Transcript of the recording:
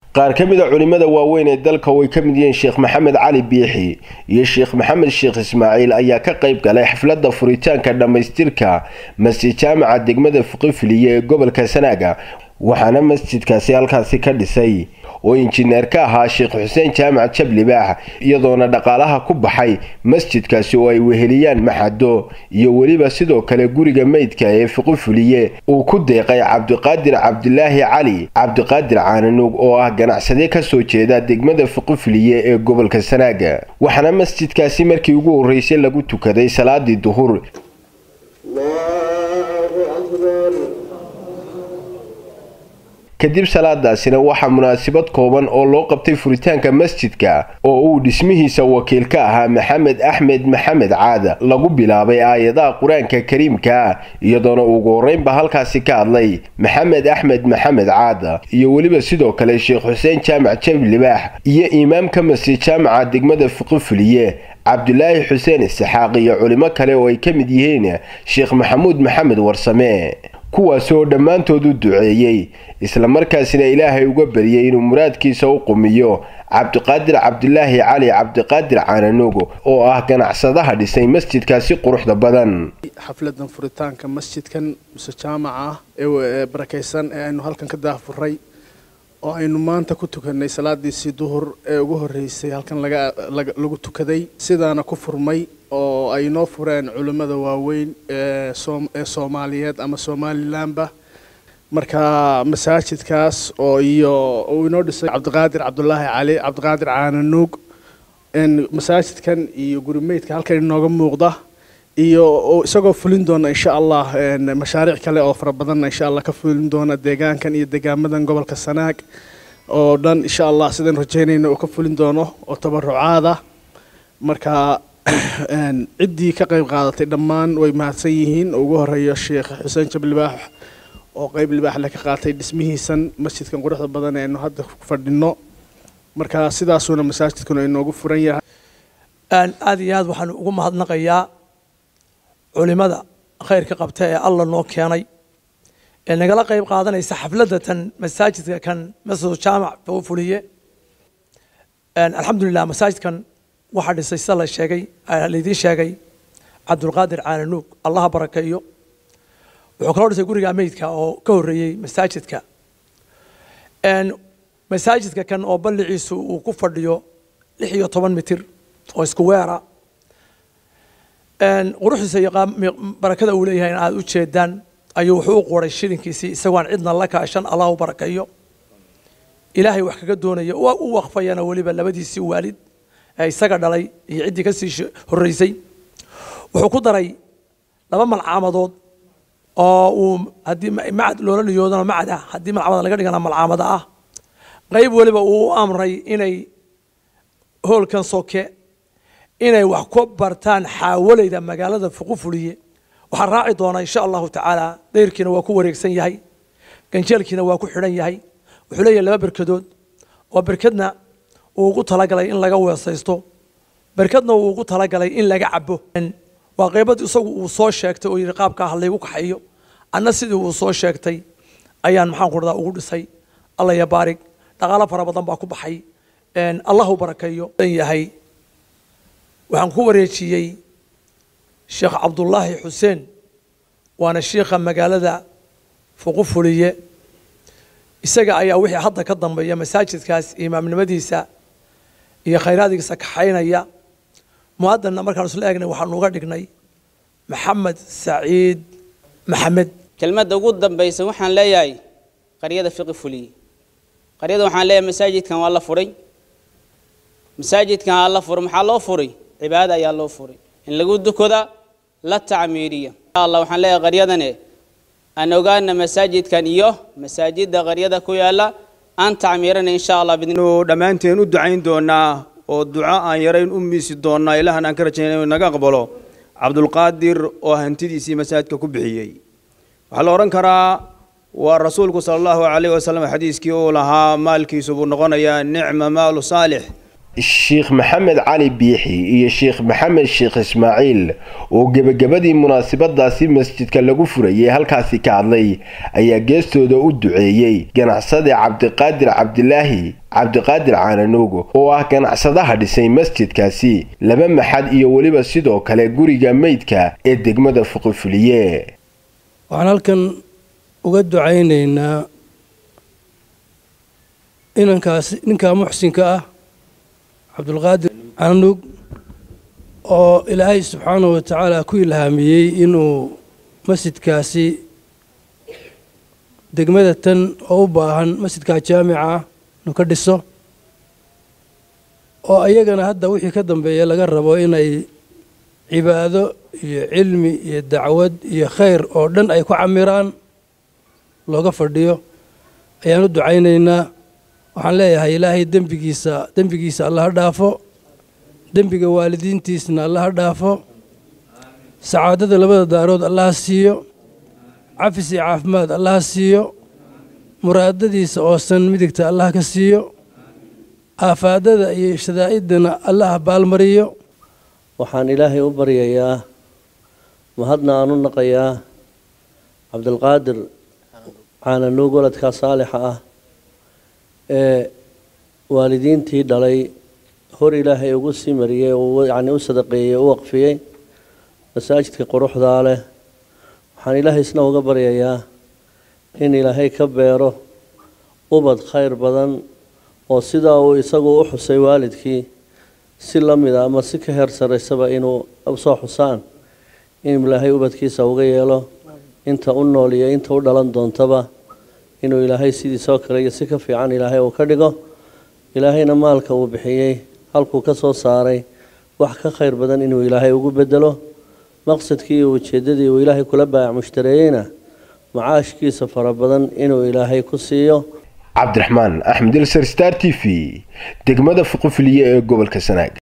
qaar ka mid a culimada waaweyn ee dalka oo ay ka mid yihiin sheekh maxamed cali biixi iyo sheekh maxamed sheekh ismaaciil ayaa ka qayb galay xafladda furitaanka dhammaystirka masjid jaamaca degmada fuqifiliye ee gobolka sanaaga waxaana masjidkaasi halkaasi ka dhisay oo injineer ka ahaa sheekh xuseen jaamac jablibaax iyadoona dhaqaalaha ku baxay masjidkaasi oo ay weheliyaan maxado iyo weliba sidoo kale guriga meydka ee fuqifuliye uu ku deeqay cabdiqaadir cabdilaahi cali cabdiqaadir caananuug oo ah ganacsade kasoo jeeda degmada fuqifuliye ee gobolka sanaaga waxaana masjidkaasi markii ugu horreysay lagu tukaday salaadii duhur kadib salaadaasina waxaa munaasabad kooban oo loo qabtay furitaanka masjidka oo uu dhismihiisa wakiil ka ahaa maxamed axmed maxamed caada lagu bilaabay aayadaha qur-aanka kariimka iyadoona ugu horeynba halkaasi ka hadlay maxamed axmed maxamed caada iyo weliba sidoo kale sheekh xuseen jaamac jablibaax iyo imaamka masjid jaamaca degmada fuqifuliye cabdulaahi xuseen isxaaq iyo culimo kale oo ay ka mid yihiin sheekh maxamuud maxamed warsame kuwaasi oo dhammaantood u duceeyey islamarkaasina ilaahay uga baryay inuu muraadkiisa u qumiyo cabdiqaadir cabdilaahi cali cabdiqaadir caananugo oo ah ganacsadaha dhisay masjidkaasi quruxda badan xafladan furitaanka masjidkan muse jaamaca ah ee barakaysan ee aynu halkan ka daafuray oo aynu maanta ku tukanay salaadiisii duhur ee ugu horreysay halkan lagu tukaday sidaana ku furmay oo ay noo fureen culimmada waaweyn ee soomaaliyeed ama somalilanba marka masaajidkaas oo iyo uu inoo dhisay cabdiqaadir cabdulaahi cali cabdiqaadir caananuug masaajidkan iyo gurimeydka halkan inooga muuqda iyo isagoo fulin doona insha allah mashaariic kale oo fara badanna insha allah ka fulin doona deegaankan iyo deegaamadan gobolka sanaag oo dhan insha allah sidaan rajeynayna uu ka fulin doono oo tabarucaada marka ciddii ka qayb qaadatay dhammaan way mahadsan yihiin ugu horeeya sheekh xuseen jablibaax oo qeyb libaax le ka qaatay dhismihiisan masjidkan quruxda badan ee aynu hadda ku fadhino marka sidaasuuna masaajidkuna inoogu furan yahay aada iyo aad waxaan ugu mahadnaqayaa culimada khayrka qabta ee alla noo keenay ee nagala qayb qaadanaysa xafladda tan masaajidka kan masjid jaamac fuliye alxamdulilah masaajidkan waxaa dhisay sida la sheegay laydiin sheegay cabdulqaadir caananuug allaha barakeeyo wuxuu kaloo dhisay guriga meydka oo ka horreeyey masaajidka masaajidka kan oo balliciisu uu ku fadhiyo lix iyo toban mitir oo isku weera quruxdiisa iyo barakada uu leeyahay in aada u jeedaan ayuu wuxuu u qoray shilinkiisii isagoon cidna la kaashan allah u barakeeyo ilaahay wax kaga doonaya u waqfayana weliba labadiisii waalid ee isaga dhalay iyo ciddii ka sii horreysay wuxuu ku daray laba malcaamadood oo uu haddii macad loola niyoodana macad ah haddii malcamada laga dhigana malcaamada ah qayb weliba uu u amray inay hoolkan soke inay wax ku bartaan xaawalayda magaalada fuqufuliye waxaa raaci doona insha allahu tacaala dayrkiina waa ku wareegsan yahay ganjeelkiina waa ku xidhan yahay wuxuu leeyahay laba berkadood oo berkadna uu ugu talagalay in laga weesaysto berkadna uu ugu talagalay in laga cabo waa qaybad isagu uu soo sheegtay oo yidhi qaabkaa ha laygu kaxayo anna sidii uu soo sheegtay ayaan maxaan ku dhadaa ugu dhisay alla ya baarig dhaqaalo fara badan baa ku baxay allahu barakeeyo yahay waxaan ku wareejiyey sheekh cabdullaahi xuseen waana shiikha magaalada fuqufuliye isaga ayaa wixii hadda ka dambeeya masaajidkaas imaamnimadiisa iyo khayraadigiisa kaxaynaya muadanna markaan isla eegnay waxaanu uga dhignay maxamed saciid maxamed kelmadda ugu dambaysa waxaan leeyahay qaryada fiqi fuliye qaryada waxaan leeyahay masaajidkan waa la furay masaajidkan aa la furay maxaa loo furay cibaada ayaa loo furay in lagu dukoda la tacmiiriya insha allah waxaan leeyahay qaryadane aan ogaana masaajidkan iyo masaajida qaryada ku yaala aan tacmiirana insha allah dhammaanteen u ducayn doonaa oo duco aan yarayn u miisi doonaa ilahan aan ka rajaynay inuu naga aqbalo cabdulqaadir oo hantidiisii masaajidka ku bixiyey waxaa la odhan karaa waa rasuulku sala allahu calayh wasalam xadiiskii uu lahaa maalkiisu buu noqonayaa nicma maalu saalix sheekh maxamed cali biixi iyo sheekh maxamed sheekh ismaaciil oo gebagabadii munaasabadaasi masjidka lagu furayay halkaasi ka hadlay ayaa geestooda u duceeyey ganacsade cabdiqaadir cabdilaahi cabdiqaadir caananuugo oo ah ganacsadaha dhisay masjidkaasi laba maxad iyo weliba sidoo kale guriga meydka ee degmada fuqifuliye waxaan halkan uga ducaynaynaa inankaasi ninkaa muxsinka ah cabdulqaadir caanug oo ilaahay subxaanahu wa tacaala ku ilhaamiyey inuu masjidkaasi degmada tan oo u baahan masjidkaa jaamica ah inuu ka dhiso oo iyagana hadda wixii ka dambeeya laga rabo inay cibaado iyo cilmi iyo dacwad iyo khayr oo dhan ay ku camiraan looga fadhiyo ayaan u ducaynaynaa waxaan leeyahay ilaahay dembigiisa dembigiisa alla ha dhaafo dembiga waalidiintiisna alla ha dhaafo sacaadada labada daarood alla ha siiyo cafis iyo caafimaad alla ha siiyo muraadadiisa oosan midigta allah ka siiyo aafaadada iyo shadaa'idana alla ha baalmariyo waxaan ilaahay u baryayaa mahadna aan u naqayaa cabdilqaadir caananuug waladkaa saalixa ah ee waalidiintii dhalay hor ilaahay ugu sii mariyey yacni u sadaqeeyey u waqfiyey masaajidka quruxdaa leh waxaan ilaahay isna uga baryayaa in ilaahay ka beero ubad khayr badan oo sidaa uu isagu u xusay waalidkii si la mid a ama si ka heer saraysaba inuu soo xusaan in ilaahay ubadkiisa uga yeelo inta u nool iyo inta u dhalan doontaba inuu ilaahay sidiisoo kale iyo si ka fiican ilaahay uu ka dhigo ilaahayna maalka uu bixiyey halkuu ka soo saaray wax ka khayr badan inuu ilaahay ugu bedelo maqsadkii iyo ujeeddadii uu ilaahay kula baayac mushtareeyeyna macaashkiisa fara badan inuu ilaahay ku siiyo cabdiraxmaan axmed ilsar star t v degmada fuqufiliye ee gobolka sanaag